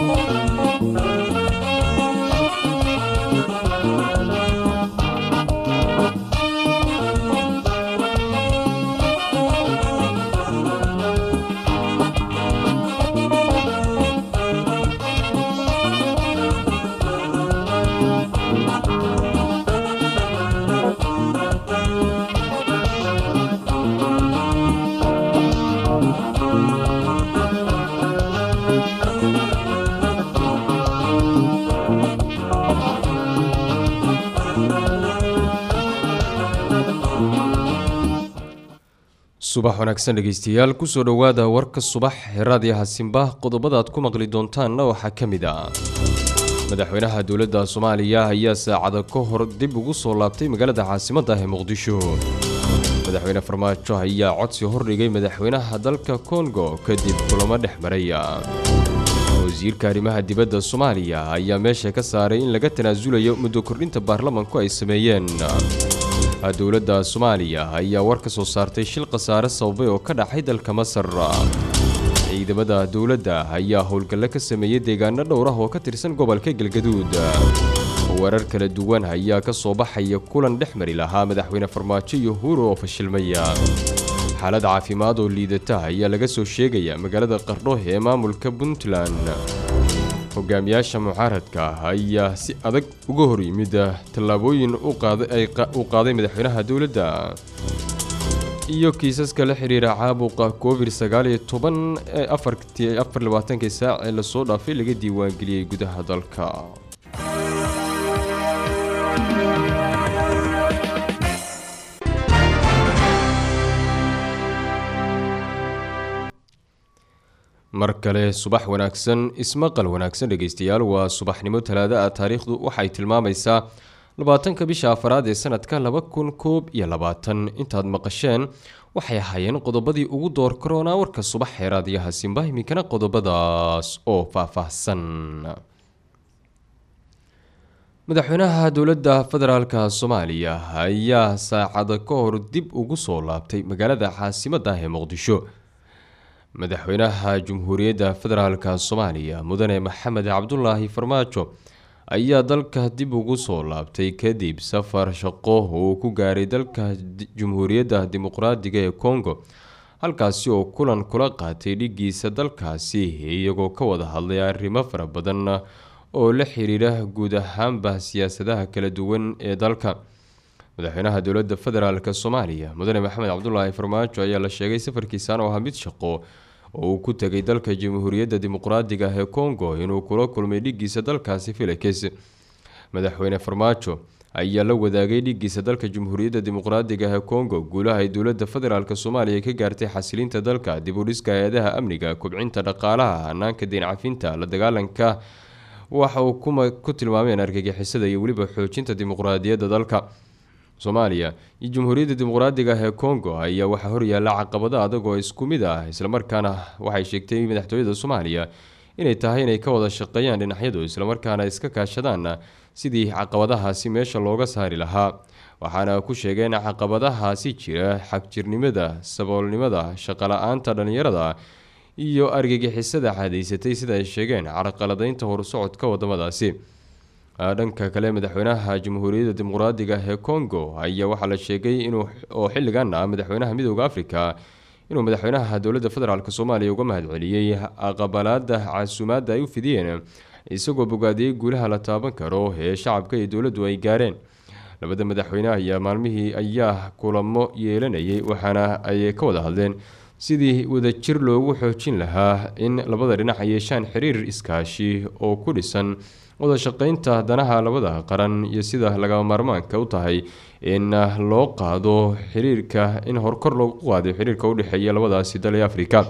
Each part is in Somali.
subax wanaagsan dhegeystayaal kusoo dhowaada warka subax raadiyaha simba qodobada aad ku maqli doontaanna waxaa ka mid ah madaxweynaha dowladda soomaaliya ayaa saacada ka hor dib ugu soo laabtay magaalada caasimadda ee muqdisho madaxweyne farmaajo ayaa codsi hordhigay madaxweynaha dalka kongo kadib kulamo dhex maraya wasiirka arrimaha dibadda soomaaliya ayaa meesha ka saaray in laga tanaasulayo muddo kordhinta baarlamanku ay sameeyeen dowladda soomaaliya ayaa war ka soo saartay shil khasaare sababay oo ka dhacay dalka masar ciidamada dowladda ayaa howlgalle ka sameeyey deegaano dhowr ah oo ka tirsan gobolka galgaduud warar kala duwan ayaa ka soo baxaya kulan dhex mari lahaa madaxweyne farmaajo iyo huuro oo fashilmaya xaalad caafimaad oo liidata ayaa laga soo sheegaya magaalada qardho ee maamulka puntland hogaamiyaasha mucaaradka ayaa si adag uga hor yimid tallaabooyin uu qaaday madaxweynaha dowladda iyo kiisaska la xiriira caabuqa covid sagaaliyo toban ee afar labaatankii saac ee lasoo dhaafay laga diiwaangeliyey gudaha dalka mar kale subax wanaagsan ismaqal wanaagsan dhegeystayaal waa subaxnimo talaada ah taariikhdu waxay tilmaamaysaa labaatanka bisha afaraad ee sanadka laba kun koob iyo labaatan intaad maqasheen waxay ahaayeen qodobadii ugu door karoonaa warka subax ee raadiyaha simba iminkana qodobadaas oo faahfaahsan madaxweynaha dowladda federaalka soomaaliya ayaa saacada ka hor dib ugu soo laabtay magaalada caasimadda ee muqdisho madaxweynaha jumhuuriyadda federaalka soomaaliya mudane maxamed cabdulaahi farmaajo ayaa dalka dib ugu soo laabtay kadib safar shaqo uu ku gaaray dalka jumhuuriyadda dimuqraadiga ee congo halkaasi oo kulan kula qaatay dhigiisa dalkaasi iyagoo ka wada hadlay arrimo fara badan oo la xiriira guud ahaanba siyaasadaha kala duwan ee dalka madaxweynaha dowladda federaalk soomaaliya mudane maxamed cabdulaahi farmaajo ayaa la sheegay safarkiisan oo ah mid shaqo oo uu ku tegay dalka jamhuuriyadda dimuqraadiga ah ee congo inuu kula kulmay dhigiisa dalkaasi filix madaxweyne farmaajo ayaa la wadaagay dhigiisa dalka jamhuuriyadda dimuqraadiga ah ee congo guulaha ay dowladda federaalk soomaaliya ka gaartay xasilinta dalka dib u dhiska hay-adaha amniga kubcinta dhaqaalaha hanaanka deyn cafinta la dagaalanka waxa uu ku tilmaameen argagixisada iyo weliba xoojinta dimuqraadiyadda dalka soomaaliya iyo jamhuuriyadda dimuqraadiga ah ee congo ayaa waxaa horyaala caqabado adag oo isku mid ah islamarkaana waxay sheegtay madaxtooyada soomaaliya inay tahay inay ka wada shaqeeyaan dhinacyadu islamarkaana iska kaashadaan sidii caqabadahaasi meesha looga saari lahaa waxaana ku sheegeen caqabadahaasi jira xagjirnimada saboolnimada shaqala-aanta dhallinyarada iyo argagixisada caadaysatay sida ay sheegeen carqaladaynta horusocodka wadamadaasi dhanka kale madaxweynaha jamhuuriyadda dimuqraadiga ah ee congo ayaa waxaa la sheegay inuu oo xilligan ah madaxweynaha midooda africa inuu madaxweynaha dowladda federaalk soomaaliya uga mahadceliyey aqbalaada casuumaadda ay u fidiyeen isagoo bogaadiyey guulaha la taaban karo ee shacabka iyo dowladdu ay gaareen labada madaxweyne ayaa maalmihii ayaa kulamo yeelanayay waxaana ay ka wada hadleen sidii wadajir loogu xoojin lahaa in labada dhinac ay yeeshaan xiriir iskaashi oo ku dhisan wada shaqeynta danaha labada qaran iyo sida lagama maarmaanka u tahay in loo qaado xiriirka in horkor loogu qaado xiriirka udhexeeya labadaasi dal ee afrika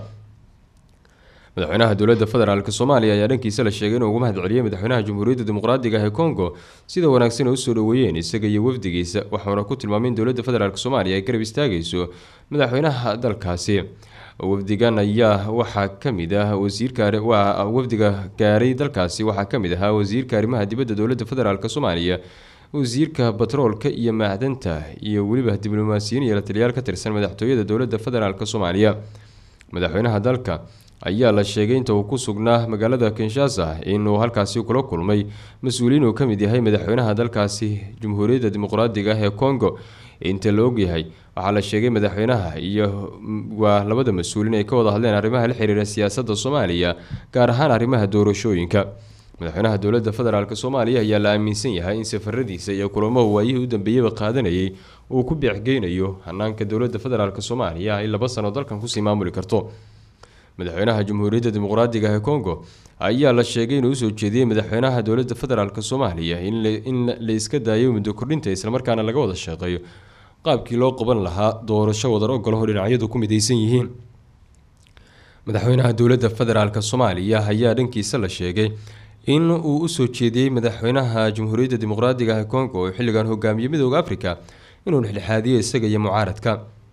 madaxweynaha dowladda federaalk soomaaliya ayaa dhankiisa la sheegay inuu ugu mahad celiyey madaxweynaha jamhuuriyadda dimuqraadiga ah ee congo sida wanaagsan ay usoo dhaweeyeen isaga iyo wafdigiisa waxauna ku tilmaamay in dowladda federaalk soomaaliya ay garab istaagayso madaxweynaha dalkaasi wafdigan ayaa waxaa kamid ah wasiirka waa wafdiga gaaray dalkaasi waxaa kamid ahaa wasiirka arrimaha dibadda dowladda federaalk soomaaliya wasiirka batroolka iyo macdanta iyo weliba diblomaasiyiin iyo lataliyaal ka tirsan madaxtooyada dowladda federaalk soomaaliya madaxweynaha dalka ayaa la sheegay inta uu ku sugnaa magaalada kinshasa inuu halkaasi kula kulmay mas-uuliyiin uu ka mid yahay madaxweynaha dalkaasi jamhuuriyadda dimuqraadiga ah ee congo inta la ogyahay waxaa la sheegay madaxweynaha iyo waa labada mas-uuliin ay ka wada hadleen arrimaha la xiriira siyaasadda soomaaliya gaar ahaan arrimaha doorashooyinka madaxweynaha dowladda federaalk soomaaliya ayaa la aaminsan yahay in safaradiisa iyo kulamahu waayihii u dambeeyaba qaadanayay uu ku beexgeynayo hanaanka dowladda federaalk soomaaliya ay laba sano dalkan kusii maamuli karto madaxweynaha jamhuuriyadda dimuqraadiga ee congo ayaa la sheegay inuu usoo jeediyey madaxweynaha dowladda federaalk soomaaliya in la iska daayo muddo kordhinta islamarkaana laga wada shaqeeyo qaabkii loo qaban lahaa doorasho wadar ogolaho dhinacyadu ku midaysan yihiin madaxweynaha dowladda federaalk soomaaliya ayaa dhankiisa la sheegay in uu usoo jeediyey madaxweynaha jamhuuriyadda dimuqraadiga ee congo oo xilligan hogaamiyey midooda africa inuu dhexdhexaadiyo isaga iyo mucaaradka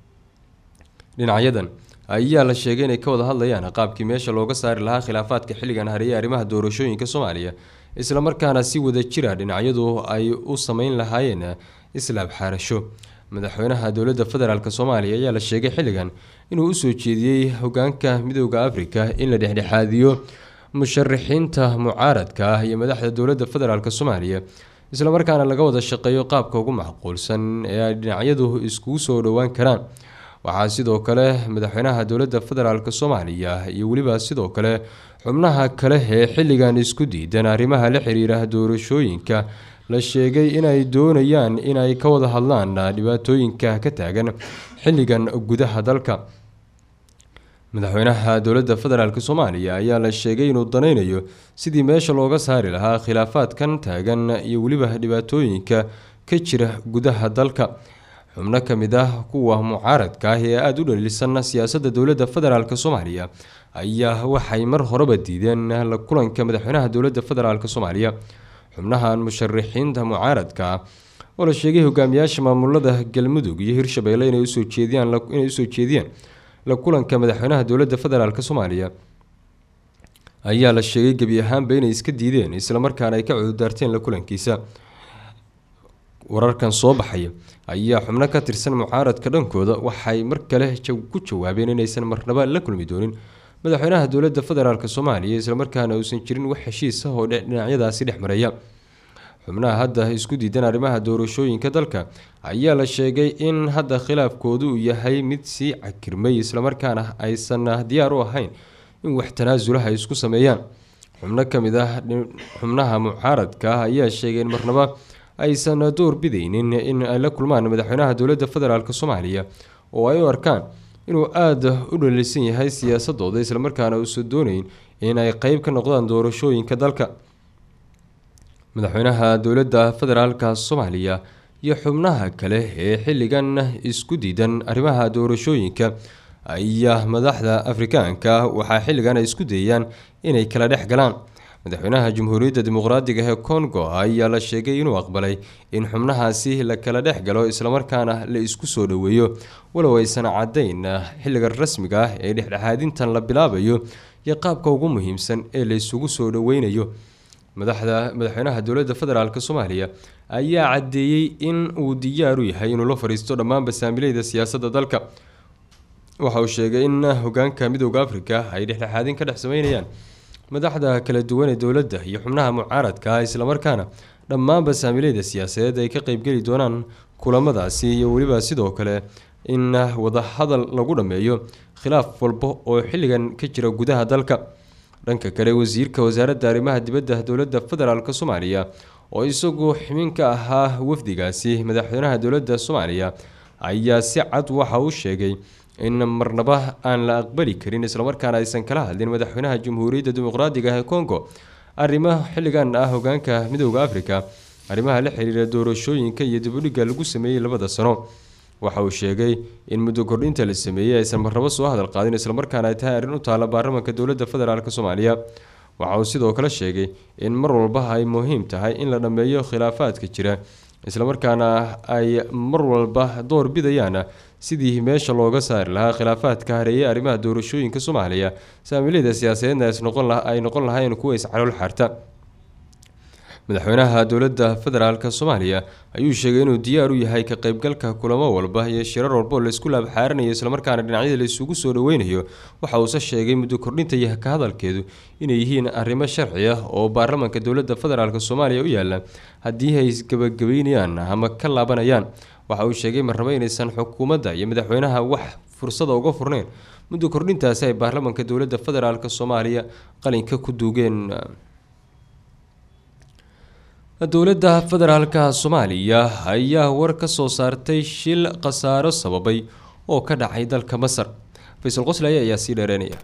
dhinacyadan ayaa la sheegay inay ka wada hadlayaan qaabkii meesha looga saari lahaa khilaafaadka xilligan hareeyay arrimaha doorashooyinka soomaaliya islamarkaana si wada jira dhinacyadu ay u sameyn lahaayeen islaab xaarasho madaxweynaha dowladda federaalk soomaaliya ayaa la sheegay xilligan inuu usoo jeediyey hogaanka midooda africa in la dhexdhexaadiyo musharaxiinta mucaaradka ah iyo madaxda dowladda federaalk soomaaliya islamarkaana laga wada shaqeeyo qaabka ugu macquulsan ee ay dhinacyadu iskugu soo dhowaan karaan waxaa sidoo kale madaxweynaha dowladda federaalk soomaaliya iyo weliba sidoo kale xubnaha kale ee xilligan isku diidan arrimaha la xiriira doorashooyinka la sheegay inay doonayaan inay ka wada hadlaan dhibaatooyinka ka taagan xilligan gudaha dalka madaxweynaha dowladda federaalk soomaaliya ayaa la sheegay inuu danaynayo sidii meesha looga saari lahaa khilaafaadkan taagan iyo weliba dhibaatooyinka ka jira gudaha dalka xubno ka mid ah kuwa mucaaradka ah ee aada u dhaliilsan siyaasadda dowladda federaalk soomaaliya ayaa waxay mar horeba diideen la kulanka madaxweynaha dowladda federaalk soomaaliya xubnahan musharaxiinta mucaaradka ah oo la sheegay hogaamiyaasha maamulada galmudug iyo hirshabeelle inay usoo jeediyaan inay usoo jeediyeen la kulanka madaxweynaha dowladda federaalk soomaaliya ayaa la sheegay gebi ahaanba inay iska diideen islamarkaana ay ka cududaarteen la kulankiisa wararkan soo baxaya ayaa xubno ka tirsan mucaaradka dhankooda waxay mar kale ku jawaabeen inaysan marnaba la kulmi doonin madaxweynaha dowladda federaalk soomaaliya islamarkaana uusan jirin wax heshiis ah oo dhinacyadaasi dhex maraya xubnaha hadda isku diidan arrimaha doorashooyinka dalka ayaa la sheegay in hadda khilaafkoodu uu yahay mid sii cakirmay islamarkaana aysan diyaar u ahayn in wax tanaasulaha ay isku sameeyaan xubno ka mid ah xubnaha mucaaradka ah ayaa sheegay in marnaba aysan door bidaynin in ay la kulmaan madaxweynaha dowladda federaalk soomaaliya oo ay u arkaan inuu aada u dhaliilsan yahay siyaasadooda islamarkaana uusan doonayn in ay qeyb ka noqdaan doorashooyinka dalka madaxweynaha dowladda federaalka soomaaliya iyo xubnaha kale ee xilligan isku diidan arrimaha doorashooyinka ayaa madaxda afrikaanka waxaa xilligan ay isku dayayaan inay kala dhex galaan madaxweynaha jamhuuriyadda dimuqraadiga ee congo ayaa la sheegay inuu aqbalay in xubnahaasi la kala dhex galo islamarkaana la isku soo dhoweeyo walow aysan caddayn xilliga rasmiga ah ee dhexdhexaadintan la bilaabayo iyo qaabka ugu muhiimsan ee la isugu soo dhoweynayo madaxda madaxweynaha dowladda federaalk soomaaliya ayaa caddeeyey in uu diyaar u yahay inuu la fadhiisto dhammaan basaamileyda siyaasadda dalka waxa uu sheegay in hogaanka midooda africa ay dhexdhexaadin ka dhex sameynayaan madaxda kala duwan ee dowladda iyo xubnaha mucaaradka ah islamarkaana dhammaan basaamileyda siyaasadeed ay ka qeybgeli doonaan kulamadaasi iyo weliba sidoo kale in wadahadal lagu dhammeeyo khilaaf walba oo xilligan ka jira gudaha dalka dhanka kale wasiirka wasaaradda arrimaha dibadda dowladda federaalk soomaaliya oo isagu xubin ka ahaa wafdigaasi madaxweynaha dowladda soomaaliya ayaa si cad waxa uu sheegay in marnaba aan la aqbali karin islamarkaana aysan kala hadlin madaxweynaha jamhuuriyadda dimuqraadiga ee congo arrimo xilligan ah hogaanka midooda africa arrimaha la xiriira doorashooyinka iyo dibudhigga lagu sameeyey labada sano waxa uu sheegay in muddo kordhinta la sameeyey aysan marnabo soo hadal qaadin islamarkaana ay tahay arrin u taala baarlamaanka dowladda federaalk soomaaliya waxa uu sidoo kale sheegay in mar walba ay muhiim tahay in la dhammeeyo khilaafaadka jira islamarkaana ay mar walba door bidayaan sidii meesha looga saari lahaa khilaafaadka hareeyay arrimaha doorashooyinka soomaaliya saamilada siyaasadeedna ay noqon lahayn kuwa iscalool xaarta madaxweynaha dowladda federaalk soomaaliya ayuu sheegay inuu diyaar u yahay ka qeybgalka kulamo walba iyo shirar walba oo laisku laabxaaranayo islamarkaana dhinacyada la isugu soo dhaweynayo waxa uuse sheegay muddo kordhinta iyo ka hadalkeedu inay yihiin arrimo sharci ah oo baarlamaanka dowladda federaalk soomaaliya u yaala haddii ay isgabagabeynayaan ama ka laabanayaan waxa uu sheegay marnabo inaysan xukuumadda iyo madaxweynaha wax fursada uga furneyn muddo kordhintaasi ay baarlamaanka dowladda federaalk soomaaliya qalinka ku duugeen dowladda federaalka soomaaliya ayaa war ka soo saartay shil khasaaro sababay oo ka dhacay dalka masar faysal qoslaya ayaa sii dheereynaya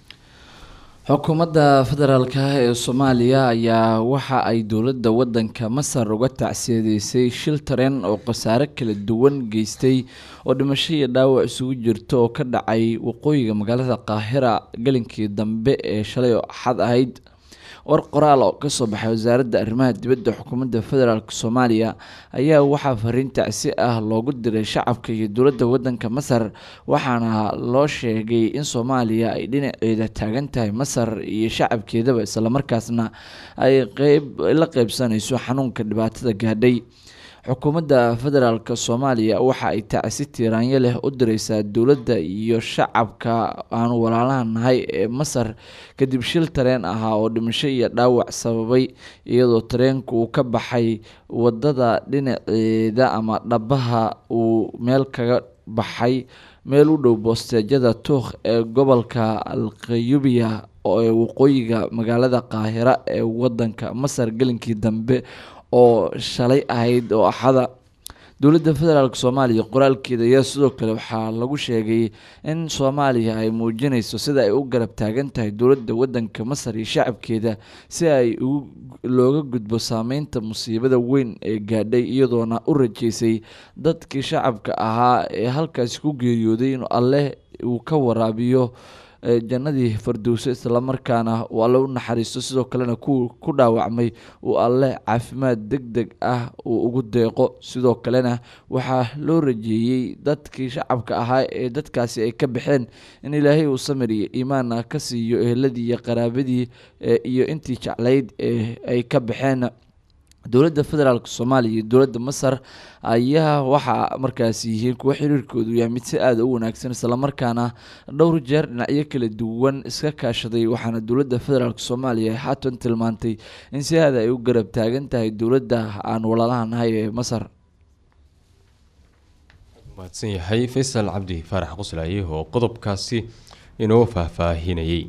xukuumadda federaalk ee soomaaliya ayaa waxa ay dowladda wadanka masar uga tacsiyadeysay shil tareen oo khasaare kala duwan geystay oo dhimasho iyo dhaawac isugu jirto oo ka dhacay waqooyiga magaalada qaahira galinkii dambe ee shalay oo axad ahayd war qoraal oo kasoo baxay wasaaradda arrimaha dibadda xukuumadda federaalk soomaaliya ayaa waxaa fariin tacsi ah loogu diray shacabka iyo dowladda wadanka masar waxaana loo sheegay in soomaaliya ay dhinaceeda taagan tahay masar iyo shacabkeedaba islamarkaasna ay qeyb la qeybsanayso xanuunka dhibaatada gaadhay xukuumadda federaalk soomaaliya waxa ay tacsi tiiraanyo leh u direysaa dowladda iyo shacabka aanu walaalaha nahay ee masar kadib shil tareen ahaa oo dhimasho iyo dhaawac sababay iyadoo tareenku uu ka baxay wadada dhinaceeda ama dhabaha uu meel kaga baxay meel u dhow boosteejyada tuukh ee gobolka alqayubiya ee waqooyiga magaalada qaahira ee wadanka masar gelinkii dambe oo shalay ahayd oo axada dowladda federaalk soomaaliya qoraalkeeda ayaa sidoo kale waxaa lagu sheegay in soomaaliya ay muujinayso sida ay u garab taagan tahay dowladda wadanka masar iyo shacabkeeda si ay looga gudbo saameynta musiibada weyn ee gaadhay iyadoona u rajeysay dadkii shacabka ahaa ee halkaasi ku geeriyooday inuu alleh uu ka waraabiyo jannadii fardowso islamarkaana uu alle u naxariisto sidoo kalena kuwa ku dhaawacmay uu alle caafimaad deg deg ah uu ugu deeqo sidoo kalena waxaa loo rajeeyey dadkii shacabka ahaa ee dadkaasi ay ka baxeen in ilaahay uu samir iyo iimaana ka siiyo eheladii iyo qaraabadii iyo intii jeclayd ee ay ka baxeen dowladda federaalk soomaaliya iyo dowladda masar ayaa waxaa markaasi yihiin kuwo xiriirkoodu yahay mid si aada u wanaagsan islamarkaana dhowr jeer dhinacyo kala duwan iska kaashaday waxaana dowladda federaalk soomaaliya ay haatan tilmaantay in si aada ay u garab taagan tahay dowladda aan walaalaha nahay ee masar mahadsan yahay faysal cabdi faarax qoslaaye oo qodobkaasi inoo faahfaahinayay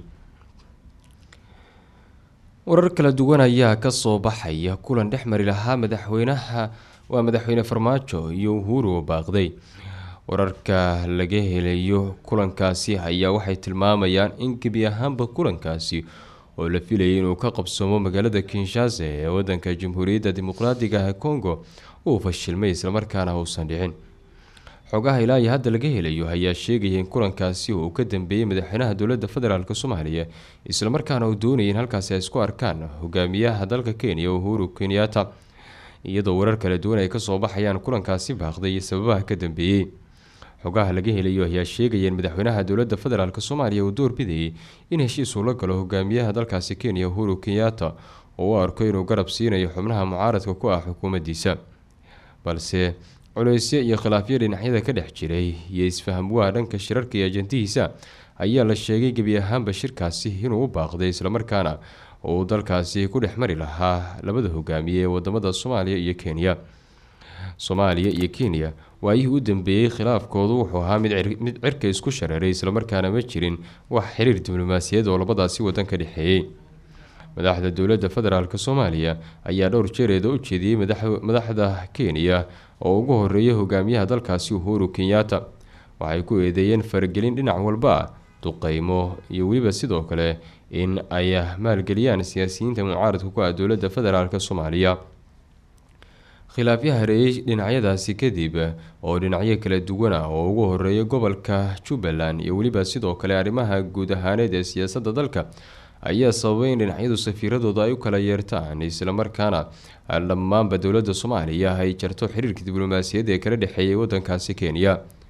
warar kala duwan ayaa kasoo baxaya kulan dhex mari lahaa madaxweynaha waa madaxweyne farmaajo iyo uhuru baaqday wararka laga helayo kulankaasi ayaa waxay tilmaamayaan in gebi ahaanba kulankaasi oo la filayay inuu ka qabsoomo magaalada kinshasa ee wadanka jamhuuriyadda dimuqraadiga ah congo uu fashilmay islamarkaana uusan dhicin xogaha ilaa iyo hadda laga helayo ayaa sheegaya in kulankaasi uu ka dambeeyey madaxweynaha dowladda federaalk soomaaliya islamarkaana uu doonayay in halkaasi ay isku arkaan hogaamiyaha dalka kenya uhuru kenyatta iyadoo warar kala duwan ay kasoo baxayaan kulankaasi baaqday iyo sababaha ka dambeeyey xogaha laga helayo ayaa sheegaya in madaxweynaha dowladda federaalk soomaaliya uu doorbidayay in heshiis uu la galo hogaamiyaha dalkaasi kenya uhuru kenyatta oo u arko inuu garab siinayo xubnaha mucaaradka ku ah xukuumaddiisa balse culeysyo iyo khilaafyo dhinacyada ka dhex jiray iyo isfahamwaha dhanka shirarka iyo ajantihiisa ayaa la sheegay gebi ahaanba shirkaasi inuu u baaqday islamarkaana uu dalkaasi ku dhex mari lahaa labada hogaamiye ee wadamada soomaaliya iyo kenya soomaaliya iyo kenya waayihii u dambeeyey khilaafkoodu wuxuu ahaa mid cirka isku shareeray islamarkaana ma jirin wax xiriir diblomaasiyaed oo labadaasi wadan ka dhexeeyey madaxda dowladda federaalk soomaaliya ayaa dhowr jeereeda u jeediyey madaxda kenya oo ugu horeeya hogaamiyaha dalkaasi uhuru kenyatta waxay ku eedeeyeen faragelin dhinac walba ah duqeymo iyo weliba sidoo kale in ay maalgeliyaan siyaasiyiinta mucaaradka ku ah dowladda federaalk soomaaliya khilaafyo hareeyey dhinacyadaasi kadib oo dhinacyo kala duwan ah oo ugu horeeya gobolka jubbaland iyo weliba sidoo kale arrimaha guud ahaaneed ee siyaasadda dalka ayaa sababay in dhinacyadu safiiradooda ay u kala yeertaan islamarkaana dhammaanba dowladda soomaaliya ay jarto xiriirka diblomaasiyadda ee kala dhexeeyay wadankaasi kenya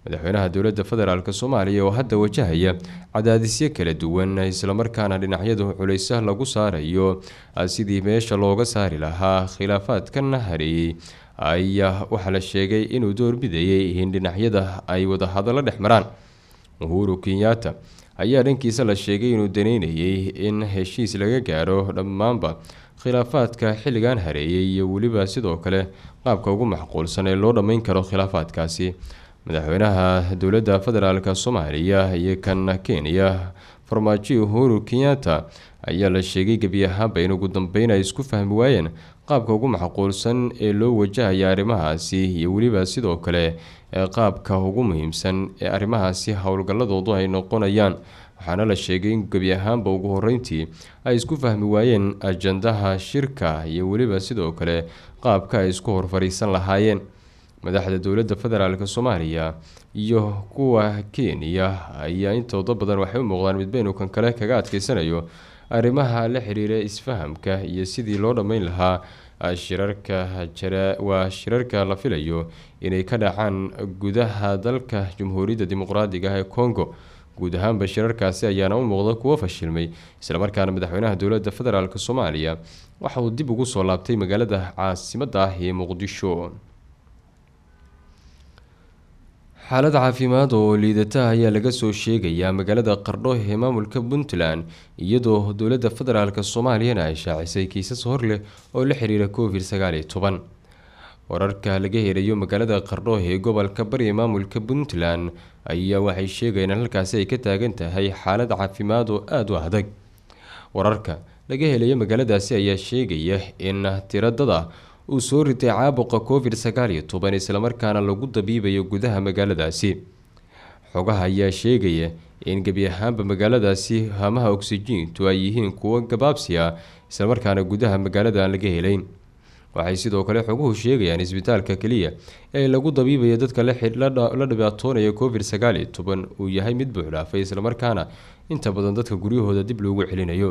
madaxweynaha dowladda federaalk soomaaliya oo hadda wajahaya cadaadisyo kala duwan islamarkaana dhinacyadu culaysa lagu saarayo sidii meesha looga saari lahaa khilaafaadkan hareeyey ayaa waxaa la sheegay inuu doorbidayay in dhinacyada ay wadahadallo dhex maraan uhuru kenyatta ayaa dhankiisa la sheegay inuu daneynayay in heshiis laga gaaro dhammaanba khilaafaadka xilligan hareeyay iyo weliba sidoo kale qaabka ugu macquulsan ee loo dhammeyn karo khilaafaadkaasi madaxweynaha dowladda federaalk soomaaliya iyo kan kenya farmaajo uhuru kenyatta ayaa la sheegay gebi ahaanba in ugu dambeyn ay isku fahmi waayeen qaabka ugu macquulsan ee loo wajahaya arrimahaasi iyo weliba sidoo kale qaabka ugu muhiimsan ee arrimahaasi howlgalladoodu ay noqonayaan waxaana la sheegay in gebi ahaanba ugu horeyntii ay isku fahmi waayeen ajandaha shirka iyo weliba sidoo kale qaabka ay isku horfariisan lahaayeen madaxda dowladda federaalk soomaaliya iyo kuwa kenya ayaa intooda badan waxay u muuqdaan midbaynu kan kale kaga adkeysanayo arrimaha la xiriira isfahamka iyo sidii loo dhammeyn lahaa shirarka waa shirarka la filayo inay ka dhacaan gudaha dalka jamhuuriyadda dimuqraadiga ah ee congo guud ahaanba shirarkaasi ayaana u muuqda kuwo fashilmay islamarkaana madaxweynaha dowladda federaalk soomaaliya waxa uu dib ugu soo laabtay magaalada caasimadda ah ee muqdisho xaalad caafimaad oo liidata ayaa laga soo sheegayaa magaalada qardho ee maamulka puntland iyadoo dowladda federaalk soomaaliyana ay shaacisay kiisas hor leh oo la xiriira covid sagaal iyo toban wararka laga helayo magaalada qardho ee gobolka bari ee maamulka puntland ayaa waxay sheegayeen in halkaasi ay ka taagan tahay xaalad caafimaad oo aada u adag wararka laga helayo magaaladaasi ayaa sheegaya in tiradada uu soo ritay caabuqa covid sagaal iyo toban islamarkaana lagu dabiibayo gudaha magaaladaasi xogaha ayaa sheegaya in gebi ahaanba magaaladaasi hamaha oksijiintu ay yihiin kuwo gabaabsi ah islamarkaana gudaha magaalada aan laga helayn waxay sidoo kale xoguhu sheegayaan isbitaalka keliya ee lagu dabiibayo dadka la dhibaatoonaya covid sagaal iyo toban uu yahay mid buuxdhaafay islamarkaana inta badan dadka guryahooda dib loogu celinayo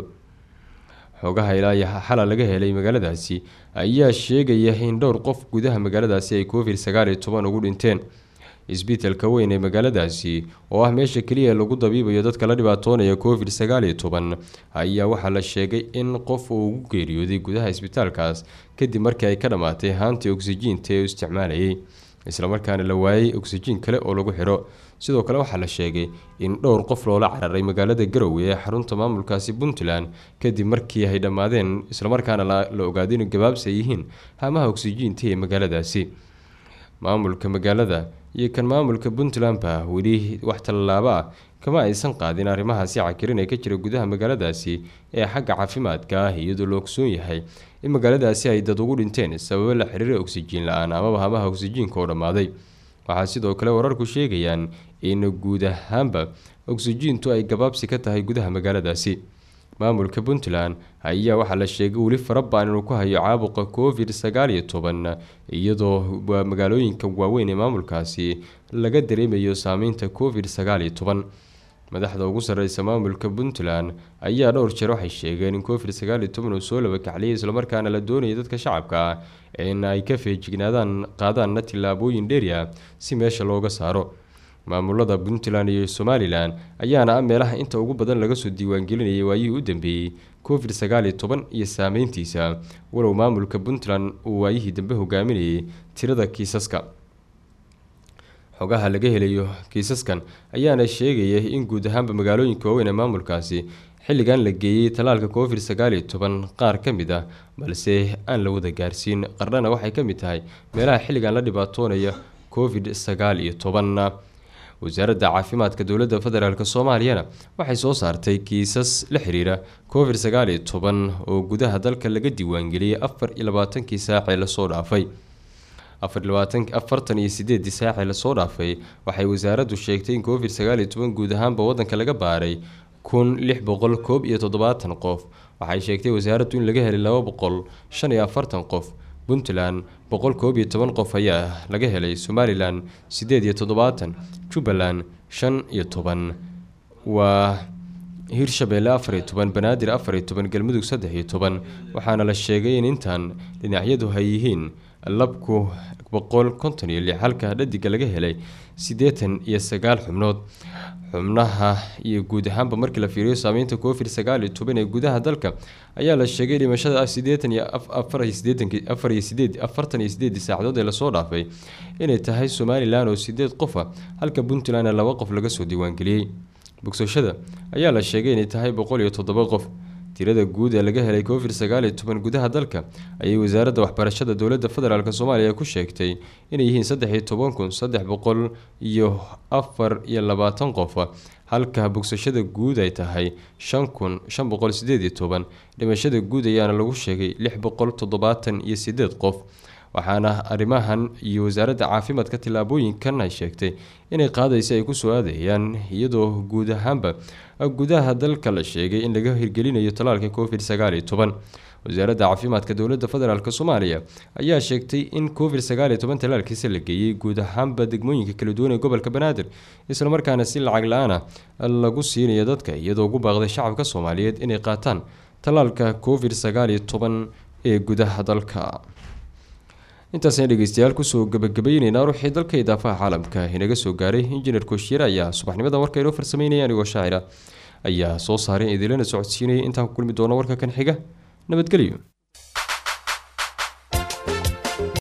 xogaha ilaa iyo xala laga helay magaaladaasi ayaa sheegaya in dhowr qof gudaha magaaladaasi ay covid sagaal iyo toban ugu dhinteen isbitaalka weyn ee magaaladaasi oo ah meesha keliya lagu dabiibayo dadka la dhibaatoonaya covid sagaal iyo toban ayaa waxaa la sheegay in qof uu ugu geeriyooday gudaha isbitaalkaas kadib markii ay ka dhammaatay haantii oksijiinta ee uu isticmaalayay islamarkaana la waayay oksijiin kale oo lagu xidho sidoo kale waxaa la sheegay in dhowr qof loola cararay magaalada garowe ee xarunta maamulkaasi puntland kadib markii ay dhammaadeen islamarkaana la ogaaday inu gabaabsi ay yihiin hamaha oksijiinta ee magaaladaasi maamulka magaalada iyo kan maamulka puntlandba weli wax tallaabo ah kama aysan qaadin arrimahaasi cakirin ee ka jira gudaha magaaladaasi ee xagga caafimaadka ah iyadoo la ogsoon yahay in magaaladaasi ay dad ugu dhinteen sababo la xiriira oksijiin la-aan amaba hamaha oksijiinka oo dhammaaday waxaa sidoo kale wararku sheegayaan in guud ahaanba oksijiintu ay gabaabsi ka tahay gudaha magaaladaasi maamulka puntland ayaa waxaa la sheegay weli farabaan inuu ku hayo caabuqa covid sagaal iyo toban iyadoo magaalooyinka waaweyn ee maamulkaasi laga dareemayo saameynta covid sagaal iyo toban madaxda ugu sarreysa maamulka puntland ayaa dhowr jeer waxay sheegeen in covid sagaal iyo toban uu soo labakacliyay islamarkaana la doonaya dadka shacabka ah in ay ka feejignaadaan qaadaanna tillaabooyin dheeri ah si meesha looga saaro maamulada puntland iyo somalilan ayaana ah meelaha inta ugu badan laga soo diiwaangelinayay waayihii u dambeeyey covid sagaal iyo toban iyo saameyntiisa walow maamulka puntland uu waayihii dambe hogaaminayay tirada kiisaska xogaha laga helayo kiisaskan ayaana sheegaya in guud ahaanba magaalooyinka waaweyn ee maamulkaasi xilligan la geeyey tallaalka covid sagaal iyo toban qaar ka mid ah balse aan la wada gaarsiin qardhana waxay ka mid tahay meelaha xilligan la dhibaatoonaya covid sagaal iyo tobanna wasaaradda caafimaadka dowladda federaalk soomaaliyana waxay soo saartay kiisas la xiriira covid sagaal iyo toban oo gudaha dalka laga diiwaangeliyey afar iyo labaatankii saacee lasoo dhaafay afartan iyo sideedii saacee lasoo dhaafay waxay wasaaraddu sheegtay in covid sagaal iyo toban guud ahaanba wadanka laga baaray kun lix boqol koob iyo toddobaatan qof waxay sheegtay wasaaraddu in laga helay laba boqol shan iyo afartan qof puntland boqol koob iyo toban qof ayaa laga helay somalilan sideed iyo toddobaatan jubbaland shan iyo toban waa hirshabeelle afar iyo toban banaadir afar iyo toban galmudug saddex iyo toban waxaana la sheegay in intan dhinacyadu ay yihiin labku boqol konton iyo lix halka dhadiga laga helay siddeetan iyo sagaal xubnood xubnaha iyo guud ahaanba markii la fiiriyo saameynta covid sagaal iyo toban ee gudaha dalka ayaa la sheegay dhimashada ah siddeetan iyo afar iyo siddeetanki afar iyo sideed afartan iyo sideedii saacadood ee lasoo dhaafay inay tahay somalilan oo sideed qof ah halka puntlandna laba qof laga soo diiwaangeliyey bogsashada ayaa la sheegay inay tahay boqol iyo toddoba qof tirada guud ee laga helay covid sagaal iyo toban gudaha dalka ayay wasaaradda waxbarashada dowladda federaalk soomaaliya ku sheegtay inay yihiin saddex iyo toban kun saddex boqol iyo afar iyo labaatan qof halka bogsashada guud ay tahay shan kun shan boqol sideed iyo toban dhimashada guud ayaana lagu sheegay lix boqol toddobaatan iyo sideed qof waxaana arrimahan iyo wasaaradda caafimaadka tillaabooyinkan ay sheegtay inay qaadaysa ay kusoo aadayaan iyadoo guud ahaanba gudaha dalka la sheegay in laga hirgelinayo talaalka covid sagaal iyo toban wasaaradda caafimaadka dowladda federaalk soomaaliya ayaa sheegtay in covid sagaal iyo toban talaalkiisa la geeyey guud ahaanba degmooyinka kala duwan ee gobolka banaadir islamarkaana si lacag la-aan ah lagu siinayo dadka iyadoo ugu baaqday shacabka soomaaliyeed inay qaataan talaalka covid sagaal iyo toban ee gudaha dalka intaasna dhegeystayaal kusoo gabagabayneynaa ruuxii dalka idaafaha caalamka inaga soo gaaray injineer kooshiyeer ayaa subaxnimada warka inoo farsameynaya anigoo shaacira ayaa soo saaray idilana socodsiinaya intaan ku kulmi doono warka kan xiga nabadgelyo